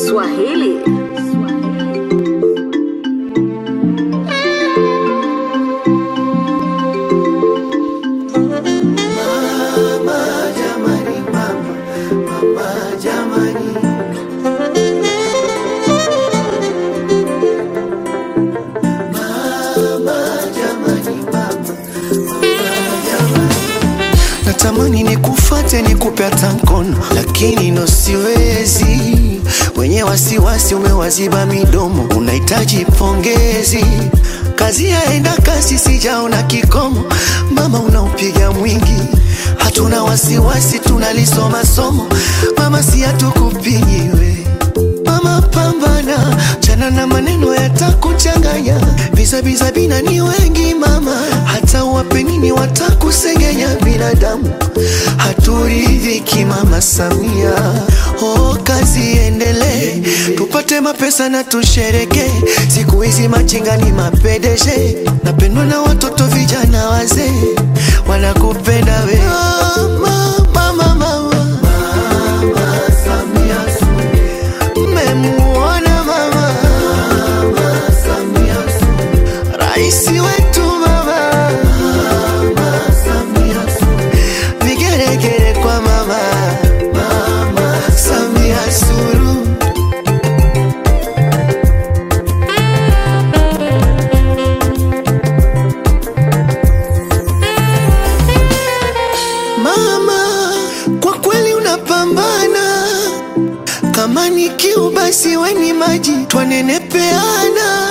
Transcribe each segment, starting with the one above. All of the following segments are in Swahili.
Swahili. Natamani nikufate nikupe hata mkono, lakini no siwezi. Wenye wasiwasi umewaziba midomo, unahitaji pongezi. Kazi yaenda kasi, sijaona kikomo. Mama unaupiga mwingi, hatuna wasiwasi, tunalisoma somo. Mama si hatukupinyiwe Mama pambana, chana na maneno yatakuchanganya. Bizabiza bina ni wengi mama, hata uwape nini watakusengenya. Binadamu haturidhiki mama Samia. Oh, kazi iendelee, tupate mapesa na tushereke. Siku hizi machinga ni mapedeshe, napendwa na watoto vijana wazee, wanakupenda we mama, mama, mama. Mmemuona mama Raisi wetu mama Vigeregere kwa mama Samia Suluhu Mama, kwa kweli unapambana kama ni kiu basi weni maji twanenepeana.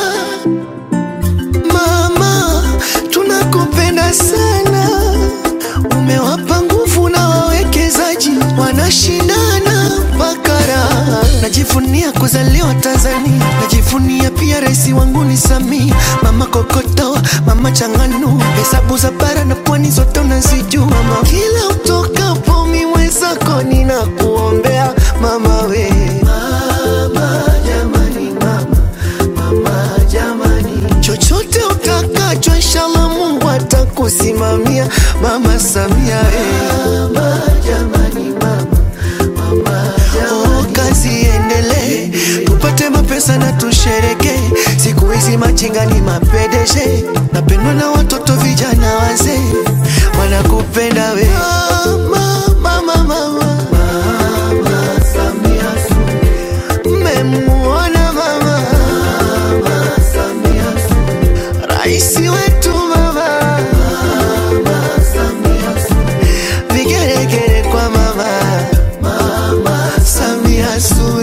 Mama, tunakupenda sana, umewapa nguvu na wawekezaji wanashindana mpaka raha. Najivunia kuzaliwa Tanzania, najivunia pia rais wangu ni Samia. Mama kokoto, mama changanu, hesabu za bara na pwani zote unazijua mama. Kila utokapo mi mwenzako ninakuombea mama we. Mama jamani, mama, mama jamani, chochote utakacho inshallah Mungu atakusimamia mama Samia we. Mama jamani, mama, mama jamani. Oh, kazi iendelee, tupate mapesa na tushereke. Siku hizi machinga ni mapedeshe, napendwa na watoto vijana wazee, wanakupenda we. Mama, mama, mama. Mmemuona mama Raisi wetu mama Vigeregere kwa mama Samia Suluhu